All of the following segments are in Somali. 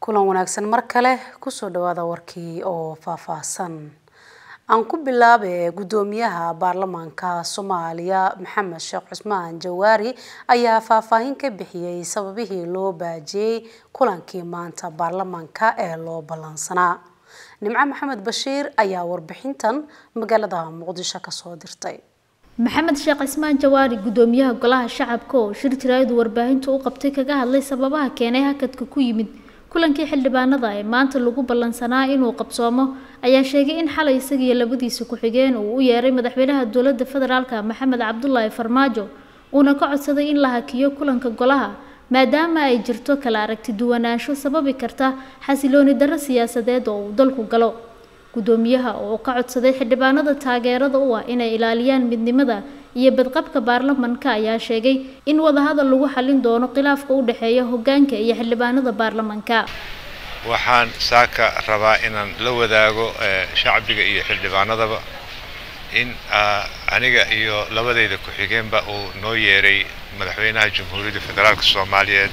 kulan wanaagsan mar kale kusoo dhawaada warkii oo faahfaahsan aan ku bilaabay guddoomiyaha baarlamaanka soomaaliya maxamed sheekh cusmaan jawaari ayaa faahfaahin ka bixiyey sababihii loo baajiyey kulankii maanta baarlamaanka ee loo ballansanaa nimco maxamed bashiir ayaa warbixintan magaalada muqdisho kasoo dirtay maxamed sheekh cismaan jawaari guddoomiyaha golaha shacabka oo shir jiraayadu warbaahinta u qabtay kaga hadlay sababaha keenay hakadka ku yimid kulankii xildhibaanada ee maanta lagu ballansanaa inuu qabsoomo ayaa sheegay in xalay isagiiyo labadiisa ku-xigeen uu u yeeray madaxweynaha dowladda federaalka maxamed cabdulaahi farmaajo uuna ka codsaday in la hakiyo kulanka golaha maadaama ay jirto kala aragti duwanaansho sababi karta xasilooni darro siyaasadeed oo uu dalku galo guddoomiyaha oo ka codsaday xildhibaanada taageerada u ah inay ilaaliyaan midnimada iyo badqabka baarlamanka ayaa sheegay in wadahadal lagu xalin doono khilaafka u dhexeeya hoggaanka iyo xildhibaanada baarlamanka waxaan saaka rabaa inaan la wadaago shacbiga iyo xildhibaanadaba in aniga iyo labadayda ku-xigeenba uu noo yeeray madaxweynaha jamhuuriyadda federaalk soomaaliyeed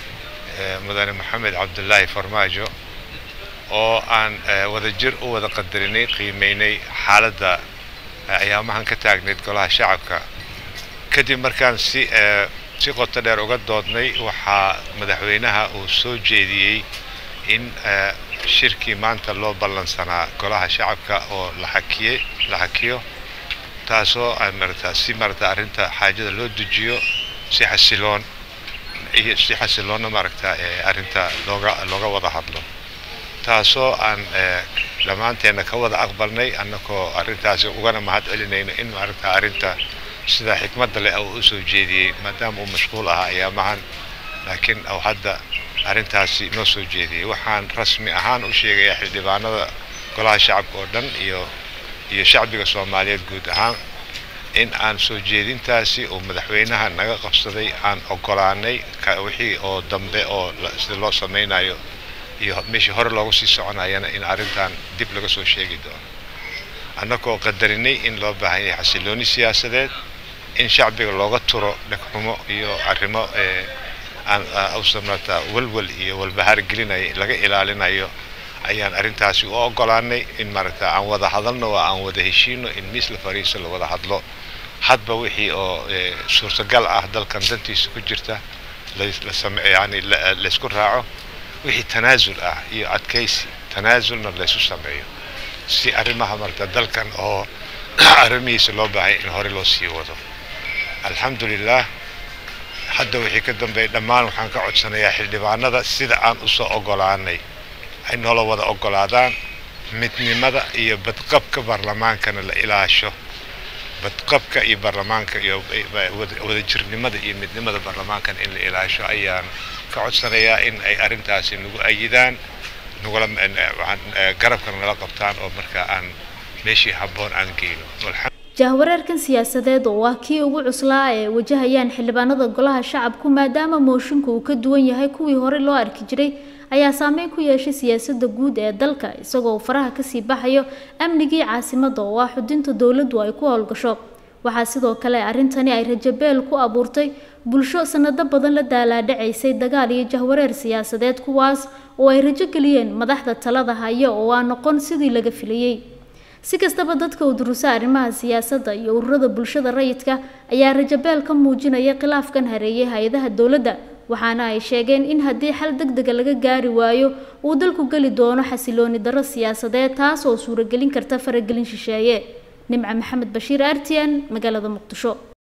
mudane maxamed cabdulaahi farmaajo oo aan wadajir u wada qadarinay qiimeynay xaaladda ayaamahan ka taagnayd golaha shacabka kadib markaan si si qoto dheer uga doodnay waxaa madaxweynaha uu soo jeediyey in shirkii maanta loo ballansanaa golaha shacabka oo la xakiye la xakiyo taasoo marata si marata arrinta xaajada loo dejiyo si xasiloon iyo si xasiloonna maaragta arrinta looga looga wada hadlo taasoo aan dhammaanteenna ka wada aqbalnay annagoo arrintaasi ugana mahad celinayno in maaragta arrinta sida xikmadda leh uu usoo jeediyey maadaama uu mashquul ahaa ayaamahan laakiin uu hadda arrintaasi noo soo jeediyey waxaan rasmi ahaan u sheegayaa xildhibaanada golaha shacabka oo dhan iyo iyo shacbiga soomaaliyeed guud ahaan in aan soo jeedintaasi uu madaxweynaha naga qabsaday aan ogolaanay wixii oo dambe oo sida loo samaynayo iyo meeshii hore loogu sii soconayana in arrintan dib laga soo sheegi doono annagoo qadarinay in loo baahan yahay xasilooni siyaasadeed in shacbiga looga turo dhegxumo iyo arrimo aan usamata walwal iyo walbahaar gelinaya laga ilaalinayo ayaan arrintaasi u ogolaanay in maaragta aan wada hadalno oo aan wada heshiino in miis la fariiso la wada hadlo hadba wixii oo suurtagal ah dalkan dantiisa ku jirta yani laysku raaco wixii tanaasul ah iyo adkaysi tanaasulna laysu sameeyo si arrimaha marta dalkan oo arrimihiisa loo baahay in hore loo sii wado alxamdulilah hadda wixii ka dambeeya dhammaan waxaan ka codsanayaa xildhibaanada sida aan usoo ogolaanay ay noola wada ogolaadaan midnimada iyo badqabka baarlamaankana la ilaasho badqabka iyo baarlamaanka iyo wadajirnimada iyo midnimada baarlamaankana in la ilaasho ayaan ka codsanayaa in ay arrintaasi nagu ayidaan nagula garabkana nala qabtaan oo markaa aan meeshii habboon aan geyno jahwareerkan siyaasadeed oo ah kii ugu cuslaa ee wajahayaan xildhibaanada golaha shacabku maadaama mooshinka uu ka duwan yahay kuwii hore loo arki jiray ayaa saameyn ku yeeshay siyaasadda guud ee dalka isagoo uu faraha kasii baxayo amnigii caasimadda oo ah xudinta dowladdu ay ku howlgasho waxaa sidoo kale arrintani ay rajabeel ku abuurtay bulsho sanado badan la daalaadhacaysay dagaal iyo jahwareer siyaasadeed kuwaas oo ay rajo geliyeen madaxda talada haya oo aan noqon sidii laga filayey si kastaba dadka u durusa arrimaha siyaasadda iyo ururada bulshada rayidka ayaa rajabeel ka muujinaya khilaafkan hareeyay hay-adaha dowladda waxaana ay sheegeen in haddii xal deg dega laga gaari waayo uu dalku geli doono xasilooni darro siyaasadeed taas oo suuragelin karta faragelin shisheeye nimco maxamed bashiir artian magaalada muqdisho